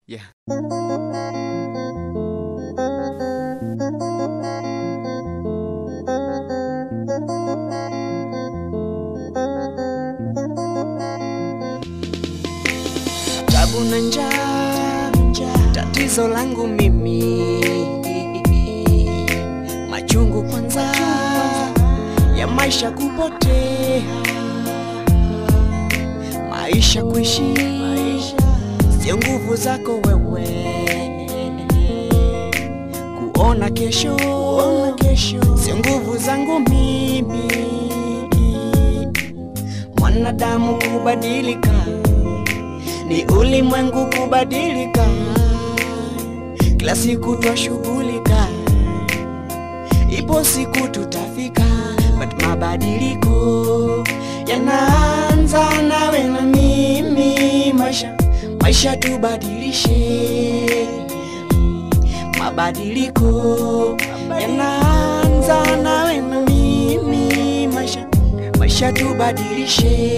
Yeah. Tabu na njaa, tatizo langu mimi, machungu kwanza ya maisha kupotea, maisha kuishi sio nguvu zako wewe, kuona kesho sio nguvu zangu mimi, mwanadamu kubadilika ni ulimwengu kubadilika, kila siku twashughulika, ipo siku tutafika, but mabadiliko yanaanza nawe na mimi, maisha maisha tubadilishe, mabadiliko yanaanza nawe na mimi, maisha maisha tubadilishe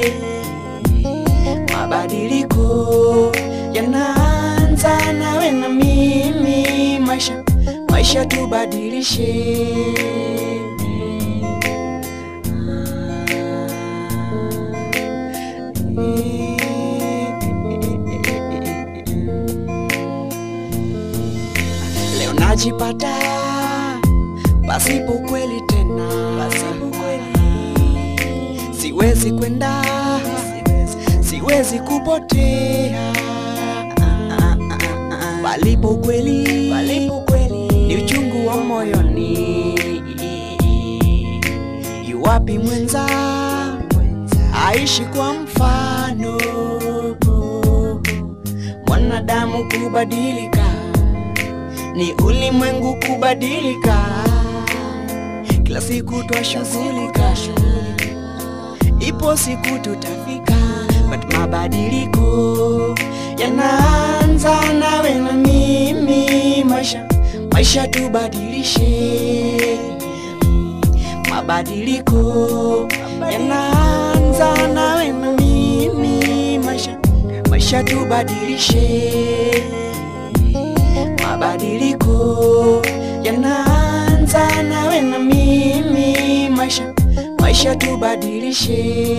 mabadiliko yanaanza nawe na mimi, maisha maisha tubadilishe. Leo najipata pasipo kweli tena, pasipo kweli siwezi kwenda siwezi kupotea palipo kweli, palipo kweli ni uchungu wa moyoni. Yuwapi mwenza aishi kwa mfano, mwanadamu kubadilika ni ulimwengu kubadilika, kila siku twashughulika ipo siku tutafika, but mabadiliko yanaanza nawe na mimi, maisha maisha tubadilishe, mabadiliko yanaanza nawe na mimi, maisha maisha tubadilishe, mabadiliko yanaanza nawe na mimi, maisha maisha tubadilishe.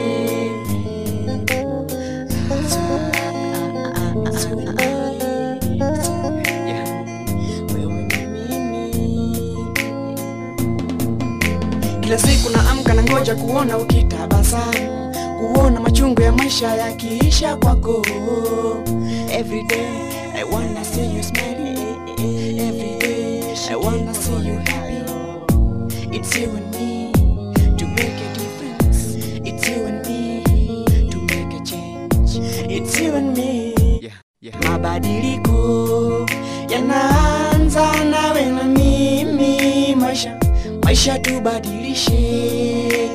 Kila siku naamka na ngoja kuona ukitabasamu, kuona machungu ya maisha yakiisha kwako. Every day I wanna see you smiling, every day I wanna see you happy. It's you and me to make a difference. It's you and me to make a change. It's you and me. Yeah, yeah. Mabadiliko yanaanza nawe na mimi, maisha maisha tubadilishe.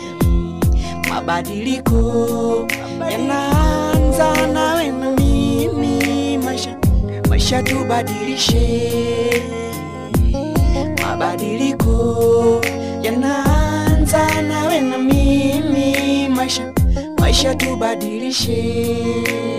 Mabadiliko yanaanza nawe na mimi, maisha maisha tubadilishe mabadiliko yanaanza nawe na mimi, maisha maisha tubadilishe.